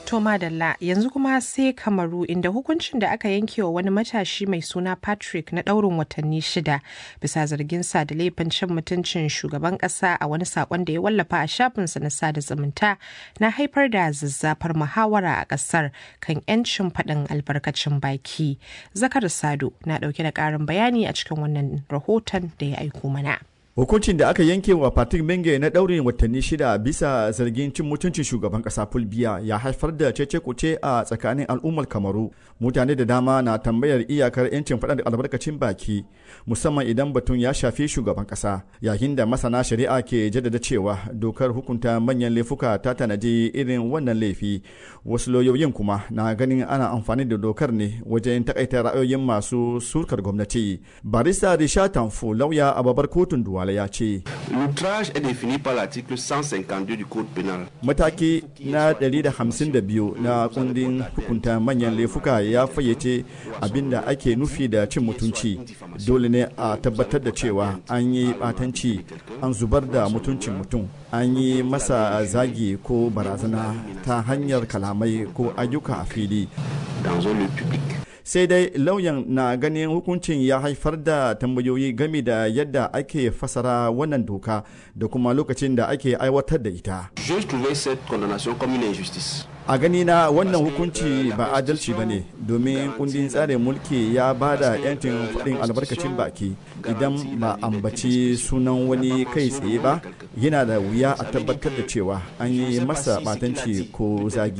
To Madalla yanzu kuma sai Kamaru inda hukuncin da aka yanke wa wani matashi mai suna Patrick na ɗaurin watanni shida bisa zargin sa da laifin cin mutuncin shugaban ƙasa a wani saƙon da ya wallafa a shafinsa na sada zumunta na haifar da zazzafar muhawara a ƙasar kan 'yancin faɗin albarkacin baki. Zakar Sado na ɗauke da ƙarin bayani a cikin wannan rahoton da ya aiko mana. Hukuncin da aka yanke wa Patrick Menge na ɗaurin watanni shida bisa zargin cin mutuncin shugaban ƙasa Fulbiya ya haifar da cece kuce a tsakanin al'ummar Kamaru. Mutane da dama na tambayar iyakar 'yancin faɗa da albarkacin baki musamman idan batun ya shafi shugaban ƙasa yayin da masana shari'a ke jaddada cewa dokar hukunta manyan laifuka ta tanaji irin wannan laifi. Wasu lauyoyin kuma na ganin ana amfani da dokar ne wajen takaita ra'ayoyin masu surkar gwamnati. Barista Risha Tanfo lauya a babbar kotun Duwala ya ce. L'outrage est défini par l'article 152 du code pénal. Mataki na 152 na kundin hukunta manyan laifuka ya fayyace abinda ake nufi da cin mutunci. Dole ne a tabbatar da cewa an yi batanci an zubar da mutuncin mutum. An yi masa zagi ko barazana ta hanyar kalamai ko ayyuka a fili. Dans un lieu public. sai dai lauyan na ganin hukuncin ya haifar da tambayoyi game da yadda ake fasara wannan doka da kuma lokacin da ake aiwatar da ita. Je trouvais cette condamnation comme une injustice. a gani na wannan hukunci ba adalci ba ne domin kundin tsarin mulki ya ba da 'yancin faɗin albarkacin baki idan ba ambaci sunan wani kai tsaye ba yana da wuya a tabbatar da cewa an yi masa batanci ko zagi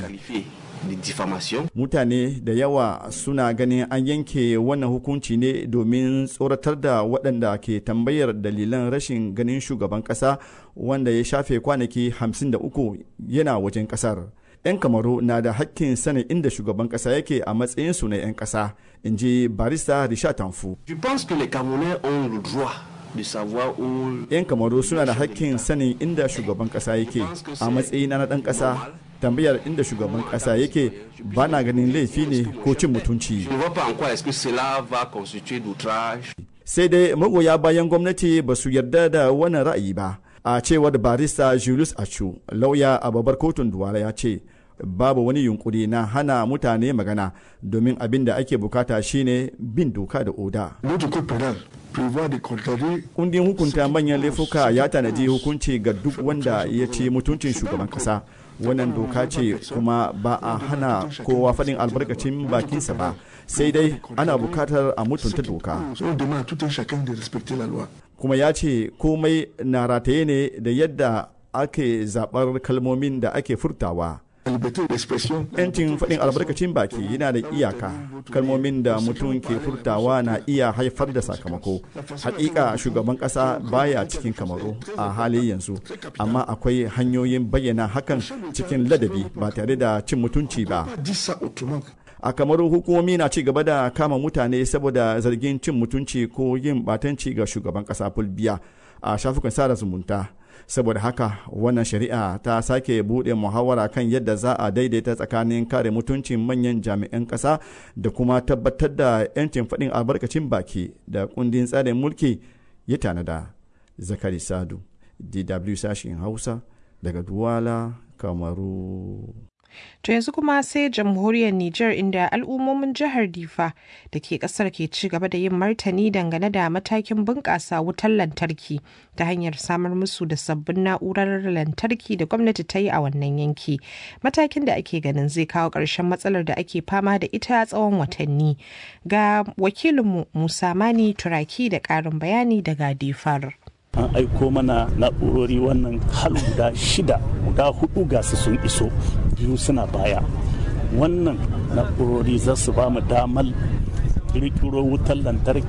Mutane da yawa suna ganin an yanke wannan hukunci ne domin tsoratar da waɗanda ke tambayar dalilan rashin ganin shugaban ƙasa wanda ya shafe kwanaki 53 yana wajen ƙasar. 'Yan kamaru na da hakkin sanin inda shugaban ƙasa yake a matsayinsu na 'yan ƙasa, in ji barista Risha Tanfu. Je pense que les Camerounais ont le droit de savoir où 'Yan kamaru suna da hakkin sanin inda shugaban ƙasa yake a matsayina na ɗan ƙasa tambayar inda shugaban kasa yake ba na ganin laifi ne ko cin mutunci. Sai dai magoya bayan gwamnati ba su yarda da wannan ra'ayi ba. A cewar barista Julius Achu, lauya a babbar kotun Duwala ya ce, babu wani yunkuri na hana mutane magana domin abin da ake bukata shine bin doka da oda. Kundin hukunta manyan laifuka ya tanadi hukunci ga duk wanda ya ce mutuncin shugaban kasa. wannan doka ce kuma ba a hana kowa faɗin albarkacin bakinsa ba sai dai ana bukatar a mutunta doka kuma ya ce komai na rataye ne da yadda ake zaɓar kalmomin da ake furtawa yancin faɗin albarkacin baki yana da iyaka kalmomin da mutum ke furtawa na iya haifar da sakamako hakika shugaban ƙasa baya cikin kamaru a hali yanzu amma akwai hanyoyin bayyana hakan cikin ladabi ba tare da cin mutunci ba a kamaru hukumomi na ci gaba da kama mutane saboda zargin cin mutunci ko yin batanci ga shugaban ƙasa fulbiya a shafukan sada zumunta saboda haka wannan shari'a ta sake buɗe muhawara kan yadda za a daidaita tsakanin kare mutuncin manyan jami'an ƙasa da kuma tabbatar da 'yancin faɗin albarkacin baki da kundin tsarin mulki ya tanada zakari sadu dw sashen hausa daga duwala kamaru To yanzu kuma sai jamhuriyar Nijar inda al'ummomin jihar Difa da ke kasar ke ci gaba da yin martani dangane da matakin bunƙasa wutar lantarki ta hanyar samar musu da sabbin na'urar lantarki da gwamnati ta yi a wannan yanki. Matakin da ake ganin zai kawo ƙarshen matsalar da ake fama da ita tsawon watanni. Ga wakilinmu Musa Mani Turaki da ƙarin bayani daga Difar. an aiko mana na'urori wannan hal guda shida guda hudu gasu sun iso biyu suna baya wannan na'urori za su ba mu damar kirkiro wutar lantarki